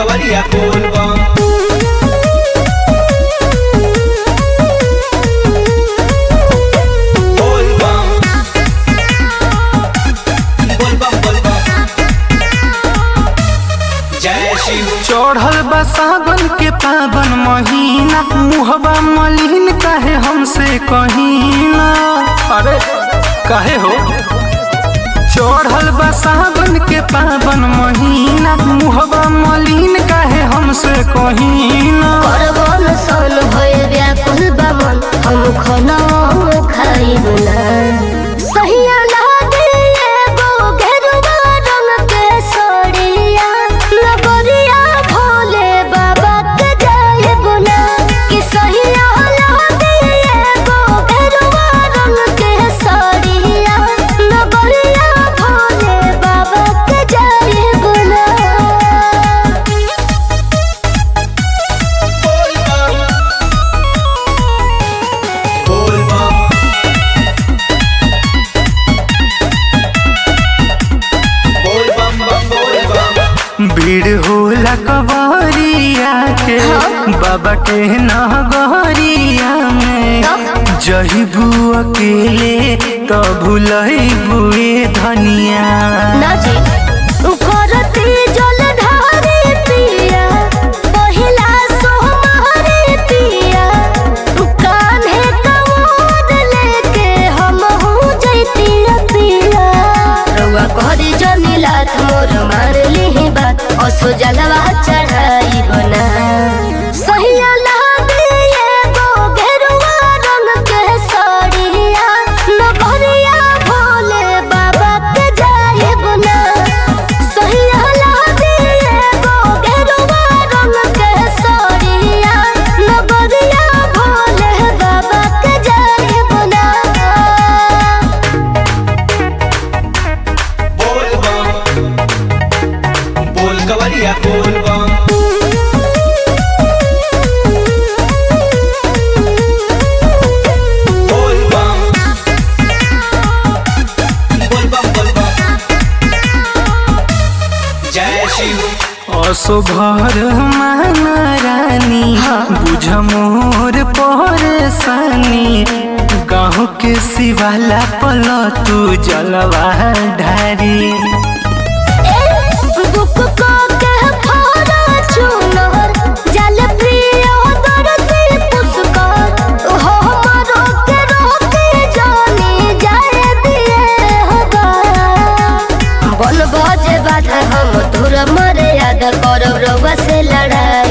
कवरिया बोल बम बोल बम बोल बम बोल बम जय शिव चढ़ल बा सावन के पावन महीना मुहबा मलिन काहे हमसे कहीना अरे काहे हो चढ़ल बा सावन के पावन महीना मुहबा मलिन काहे हमसे कहीना परवन सन भय व्याकुल बमन हम खना खाइब ना सहिया लागे एगो गेरुआ रंग के सड़िया नगरिया भोले बाबा के जाइब ना कि सहिया लागे एगो गेरुआ रंग के सड़िया नगरिया भोले बाबा के जाइब ना बोल बम बोल बम बोल बम बम बोल बम भीड़ होला कवरिया के बाबा के नगरिया में जहिबू अकेले तो भूलई बुए धनिया नाची करती जलधारी पिया पहिला सोहमारी पिया कान्हे कमोद लेके हम हो जैती पिया रउआ कहरी जमीलात मोर मार ली बात असो जलवा चढ़ाई बना सहिया लागे एगो गेरुआ रंग के साड़िया नगरिया भोले बाबा के जाइब ना सहिया लागे एगो गेरुआ रंग के साड़िया नगरिया भोले बाबा के जाइब ना बोल बम बोल कवरिया बोल बम बोल बम बोल बम बोल बम जय शिव असो भर माना रानी बुझ मोर परेशानी गाँव के शिवाला पल तू जलवा ढारी बुक को के फारा चुनर जल प्रिय दरसी पुष्कर हो मरो के रोके जानी जाए दिए होगा बन बजे बाधा हम तुर मर्यादा करब रउआ से लड़ाई